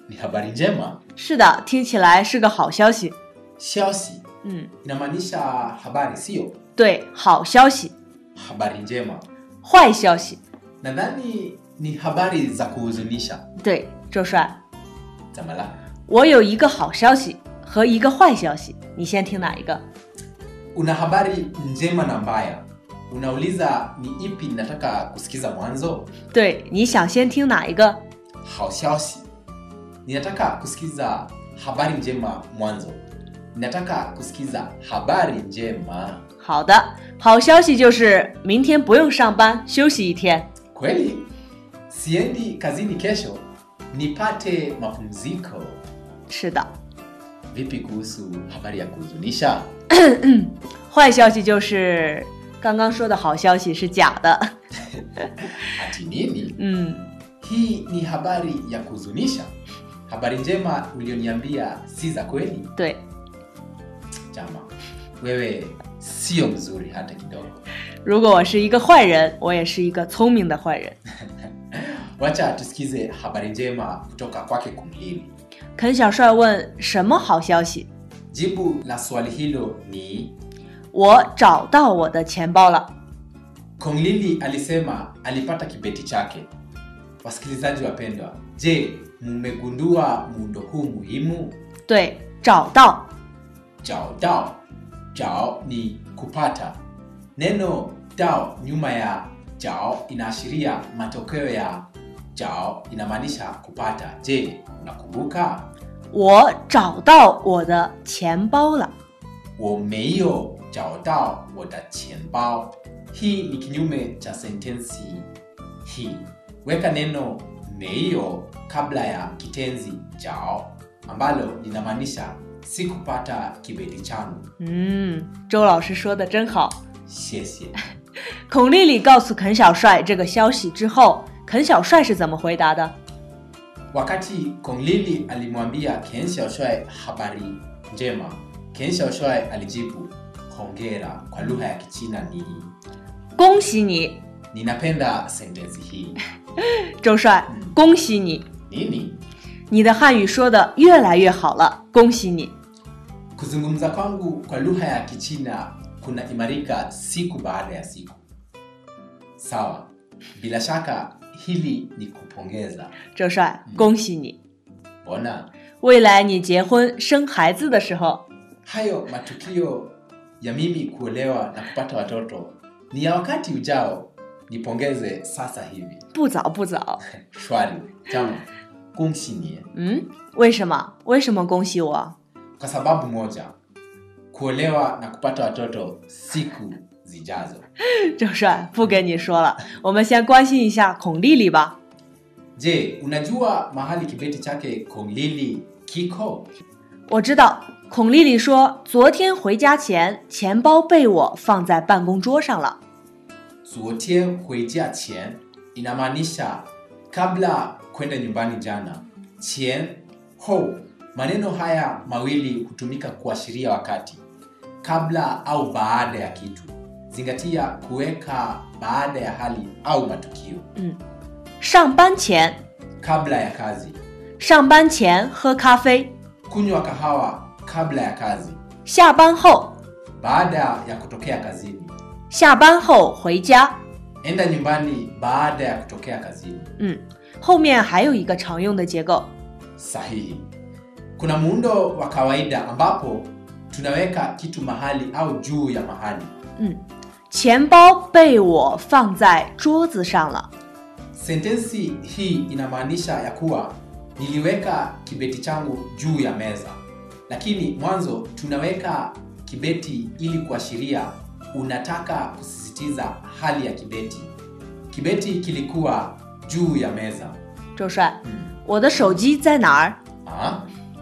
ni habari njema. 是的，听起来是个好消息。 Xiaoxi 嗯， inamaanisha habari, sio 对，好消息。 habari njema. 坏消息， Nadhani ni habari za kuhuzunisha. 对，周帅， Zamala, 我有一个好消息和一个坏消息，你先听哪一个？ una habari njema na mbaya. Unauliza ni ipi nataka kusikiza mwanzo? 对，你想先听哪一个？ Haoxiaoxi. Ninataka kusikiza habari njema mwanzo. Ninataka kusikiza habari njema. 好的，好消息就是明天不用上班，休息一天。 Kweli? Siendi kazini kesho. Nipate mapumziko. 是的， Vipi kuhusu habari ya kuhuzunisha? 坏消息就是刚刚说的好消息是假的。 Ati nini? 嗯， Hii ni habari ya kuhuzunisha. Habari njema ulioniambia si za kweli. 对， Jama, wewe sio mzuri hata kidogo. 如果我是一个坏人，我也是一个聪明的坏人。 Wacha tusikize habari njema kutoka kwake Kumlili. 肯小帅问：“什么好消息？ Jibu la swali hilo ni 我找到我的钱包了。 Konglili alisema alipata kibeti chake. Wasikilizaji wapendwa, je, mmegundua muundo huu muhimu? ” 对，找到 Jao dao. Jao ni kupata. Neno dao nyuma ya jao inaashiria matokeo ya jao inamaanisha kupata. Je, unakumbuka? 我找到我的钱包了。 wo meio jao dao woda qianbao. Hii ni kinyume cha sentensi hii. Weka neno meio kabla ya kitenzi jao ambalo linamaanisha si kupata kibeti changu. 嗯，周老师说的真好。 谢谢。 孔丽丽告诉肯小帅这个消息之后，肯小帅是怎么回答的？ Wakati Konglili alimwambia Ken Xiaoshuai habari njema, Ken Xiaoshuai alijibu hongera kwa lugha ya Kichina ni 恭喜你， ninapenda sentensi hii. 周帅，恭喜你， Nini? 你的汉语说的越来越好了，恭喜你。 Kuzungumza kwangu kwa lugha ya Kichina kuna imarika siku baada ya siku. Sawa, bila shaka hili ni kupongeza. 周帅，恭喜你， Mbona 未来你结婚生孩子的时候， hayo matukio ya mimi kuolewa na kupata watoto ni ya wakati ujao. Nipongeze sasa hivi. 不早不早。 Shwari, chama, kungshi ni 嗯，为什么？为什么恭喜我？ kwa sababu moja, kuolewa na kupata watoto siku zijazo. 周帅，不跟你说了，我们先关心一下孔丽丽吧。 Je, unajua mahali kibeti chake Konglili kiko? 我知道，孔丽丽说，昨天回家前，钱包被我放在办公桌上了。 Zuotie huijia chien inamaanisha kabla kwenda nyumbani jana. Chien ho, maneno haya mawili hutumika kuashiria wakati, kabla au baada ya kitu. Zingatia kuweka baada ya hali au matukio. 上班前， Kabla ya kazi, 上班前喝咖啡， kunywa kahawa kabla ya kazi, 下班后， baada ya kutokea kazini, 下班后回家。 enda nyumbani baada ya kutokea kazini. 嗯，后面还有一个常用的结构， Sahihi. Kuna muundo wa kawaida ambapo tunaweka kitu mahali au juu ya mahali. 钱包被我放在桌子上了。 Sentensi hii inamaanisha ya kuwa niliweka kibeti changu juu ya meza, lakini mwanzo tunaweka kibeti ili kuashiria unataka kusisitiza hali ya kibeti. Kibeti kilikuwa juu ya meza. 周帅，我的手机在哪儿？ Ah?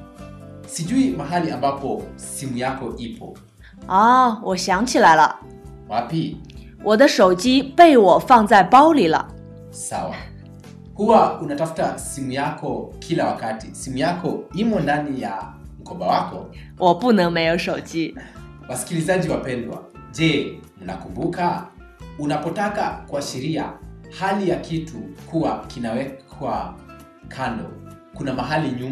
Sijui mahali ambapo simu yako ipo. 啊，我想起来了， Wapi? 我的手机被我放在包里了。 Sawa. Huwa unatafuta simu yako kila wakati. Simu yako imo ndani ya mkoba wako. 我不能没有手机。 Wasikilizaji wapendwa, je, mnakumbuka unapotaka kuashiria hali ya kitu kuwa kinawekwa kando, kuna mahali nyuma